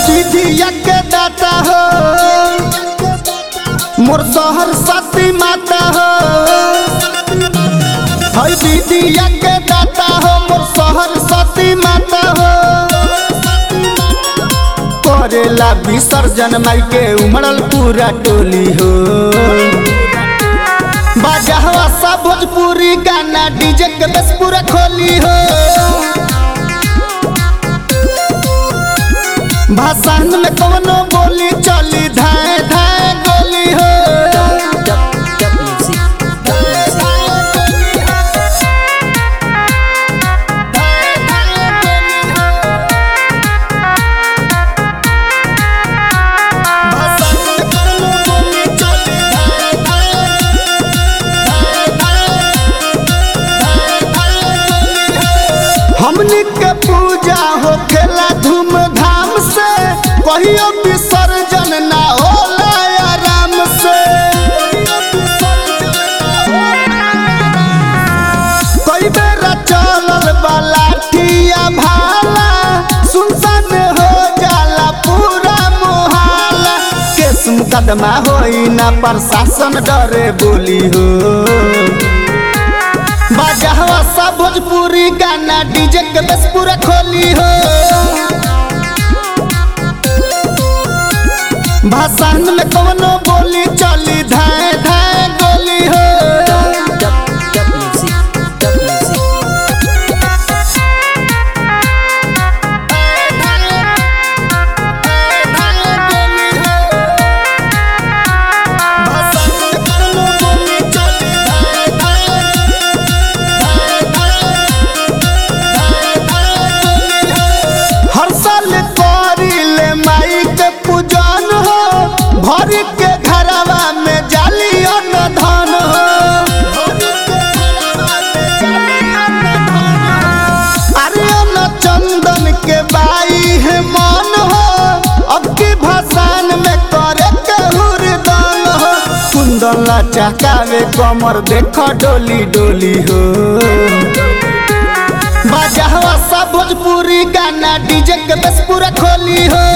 विधिया के दाता हो मोर शहर सती माता हो है विधिया के दाता हो मोर शहर सती माता हो करेला विसर्जन माई के उमड़ल पूरा टोली हो बाजहवा सा भोजपुरी गाना डीजे के बस पूरा खोली हो भाषण में कवनो बोली चली धाए धाए गोली हो भाषण में कवनो बोली चली धाए हमनी के पूजा हो खेला धूमधाम से कहियो विसर्जन ना होला आराम से कई बेरा चलल वाला ठिया भाला सुनसान हो जाला पूरा मोहाला केस मुकदमा होई ना प्रशासन डरे बोली हो बाजहवा सा भोजपुरी गाना डीजे के बस पूरा खोली हो भाषण में कवनो बोली चली धाए धाए गोली हो भाषण में कवनो बोली चली धाए हर साल करिले माई के पूजन हो भर के घरवा में जाली अन्न धन हो अरे अन्न चंदन के बाई है मन हो अब की भसान में करे के हुरदन हो कुंदन चकावे कमर देख डोली डोली हो बाजहवा सा भोजपुरी गाना डीजे के बस पूरा खोली हो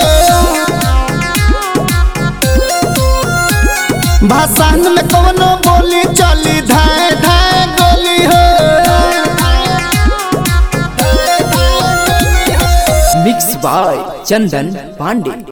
भाषण में कवनो बोली चली धाए धाए गोली हो मिक्स बाय चंदन पांडे